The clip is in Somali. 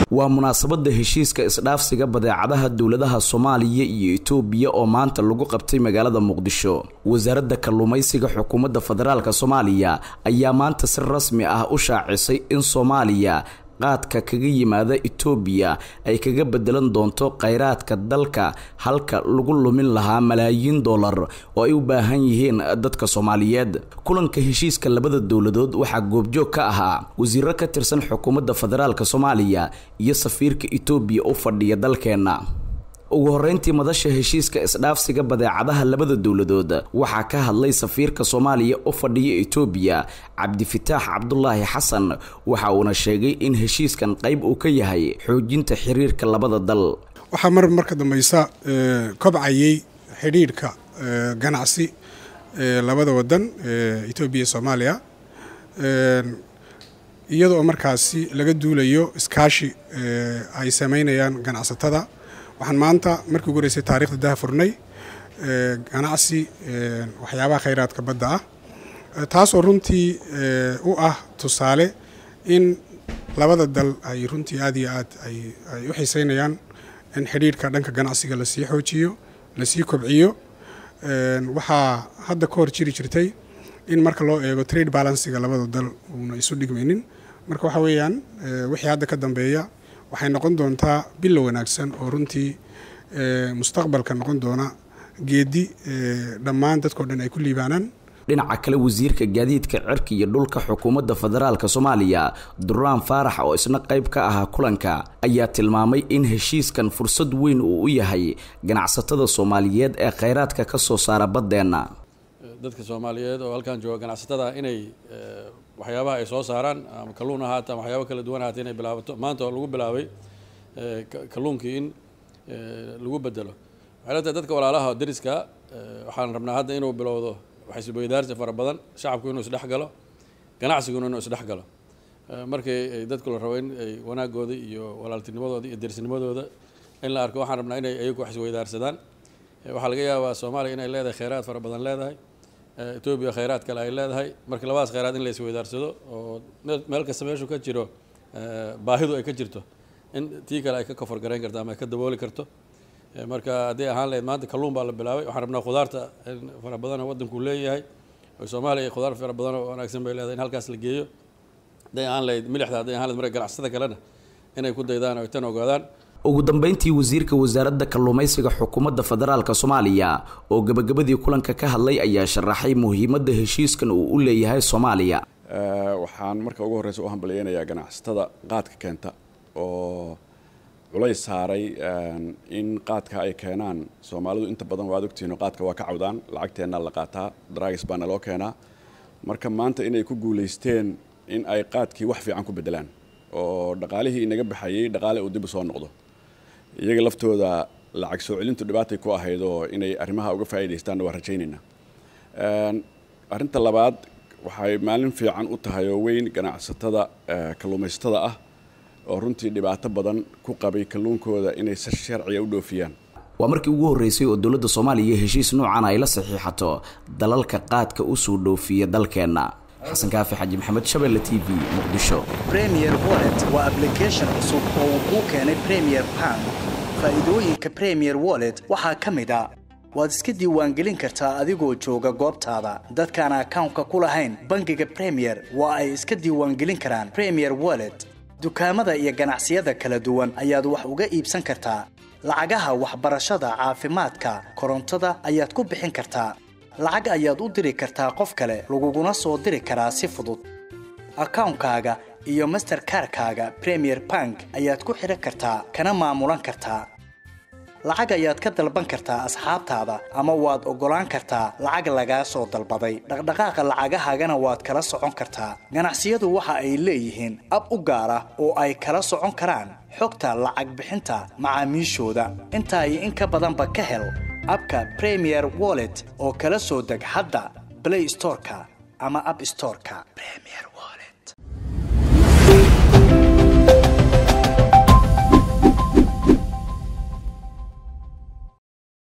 waa munaasabada heshiiska isdhaafsiga badeecadaha dowladaha soomaaliya iyo itoobiya oo maanta lagu qabtay magaalada muqdisho wasaaradda kalluumaysiga xukuumadda federaalk soomaaliya ayaa maanta si rasmi ah u shaacisay in soomaaliya qaadka kaga yimaada itoobiya ay kaga bedelan doonto kheyraadka dalka halka lagu lumin lahaa malaayiin dollar oo ay u baahan yihiin dadka soomaaliyeed kulanka heshiiska labada dowladood waxaa goobjoog ka ahaa wasiiro ka tirsan xukuumadda federaalk soomaaliya iyo safiirka itoobiya u fadhiya dalkeenna ugu horeyntii madasha heshiiska isdhaafsiga badeecadaha labada dowladood waxaa ka hadlay safiirka soomaaliya u fadhiya itoobiya cabdifitaax cabdulaahi xasan waxa uuna sheegay in heshiiskan qayb uu ka yahay xoojinta xiriirka labada dal waxaa mar marka dambeysa kobcayay xidhiidhka ganacsi labada wadan etoobiya iyo soomaaliya iyadoo markaasi laga duulayo iskaashi ay sameynayaan ganacsatada waxaan maanta markii ugu horeysay taarikhda daha furnay ganacsi waxyaabaha khayraadka badda ah taasoo runtii u ah tusaale in labada dal ay runtii aad iyo aad ay u xiiseynayaan in xidhiidhka dhanka ganacsiga lasii xoojiyo lasii kobciyo waxaa hadda ka hor jiri jirtay in marka loo eego trade balansiga labada dal uuna isu dhigmaynin marka waxa weeyaan wixii hadda ka dambeeya waxay noqon doontaa bilo wanaagsan oo runtii mustaqbalka noqon doona geedi dhammaan dadkao dhan ay ku liibaanaan dhinaca kale wasiirka gaadiidka cirka iyo dhulka xukuumadda federaalk soomaaliya duraan faarax oo isna qayb ka ahaa kulanka ayaa tilmaamay in heshiiskan fursad weyn uu u yahay ganacsatada soomaaliyeed ee kheyraadka ka soo saara baddeenna dadka soomaaliyeed oo halkan jooga ganacsatada inay waxyaabaha ay soo saaraan ama kalluun ahaata ama waxyaaba kala duwan ahaata inay bilaabato maanta oo lagu bilaabay kalluunkii in lagu bedelo waxay la tahay dadka walaalaha dariska waxaan rabnaa hadda inuu bilowdo waxaisweydaarsi fara badan shacabku inuu isdhex galo ganacsiguna inuu isdhex galo markii ay dadku la rabo in ay wanaagooda iyo walaaltinimadooda iyo derisnimadooda in la arko waxaan rabnaa inay ayagu wax isweydaarsadaan waxaa laga yaabaa soomaaliya inay leedahay kheyraad fara badan leedahay etoobiya kheyraad kale ay leedahay marka labadaas kheyraad in la isweydaarsado oo meel kasta meeshu ka jiro baahidu ay ka jirto in tii kale ay ka kofar garayn karto ama ay ka dabooli karto marka hadday ahaan lahayd maanta kalluun baa la bilaabay waxaan rabnaa khudaarta fara badan oo waddanku leeyahay oo soomaaliya khudaar fara badan oo wanaagsan bay leedahay in halkaas la geeyo hadday ahaan lahayd milixda hadday ahaan lahayd marka ganacsatada kalena inay ku daydaan oo ay tan ogaadaan ugu dambeyntii wasiirka wasaaradda kalluumaysiga xukuumadda federaalk soomaaliya oo gebagabadii kulanka ka hadlay ayaa sharaxay muhiimadda heshiiskan uu u leeyahay soomaaliya waxaan marka ugu horreysa u hambalyeynayaa ganacsatada qaadka keenta oo culays saaray in qaadka ay keenaan soomaalidu inta badan waad ogtihiin oo qaadka waa ka cawdaan lacagteennaa la qaataa dragis baana loo keenaa marka maanta inay ku guulaysteen in ay qaadkii wax fiican ku beddelaan oo dhaqaalihii inaga baxayey dhaqaale uu dib u soo noqdo iyaga laftooda lacag soo celintu dhibaatay ku ahayd oo inay arrimaha uga faa'iidaystaanna waa rajaynaynaa arrinta labaad waxay maalin fiican u tahay oo weyn ganacsatada kalluumaysatada ah oo runtii dhibaato badan ku qabay kalluunkooda inay si sharciga u dhoofiyaan waa markii ugu horreysay oo dowladda soomaaliya heshiis noocan ay la saxiixato dalalka qaadka usoo dhoofiya dalkeenna xasan kaafi xaji maxamed shabelle t v muqdisho premier wallet waa ablication cusub oo uu kuu keenay premier bank faa'iidooyinka premier wallet waxaa ka mid a waad iska diiwaangelin kartaa adigoo jooga goobtaada dadkaan akawnka ku lahayn bangiga premier waa ay iska diiwaangelin karaan premier wallet dukaamada iyo ganacsiyada kala duwan ayaad wax uga iibsan kartaa lacagaha waxbarashada caafimaadka korontada ayaad ku bixin kartaa lacag ayaad u diri kartaa qof kale laguguna soo diri karaa si fudud akawnkaaga iyo masterkarkaaga premier bank ayaad ku xidhan kartaa kana maamulan kartaa lacag ayaad ka dalban kartaa asxaabtaada ama waad oggolaan kartaa lacag lagaa soo dalbaday dhaqdhaqaaqa lacagahaagana waad kala socon kartaa ganacsiyadu waxa ay leeyihiin ab u gaar ah oo ay kala socon karaan xogta lacag bixinta macaamiishooda intaa iyo in ka badanba ka hel abka premier wallet oo kala soo deg hadda blay storeka ama ab storeka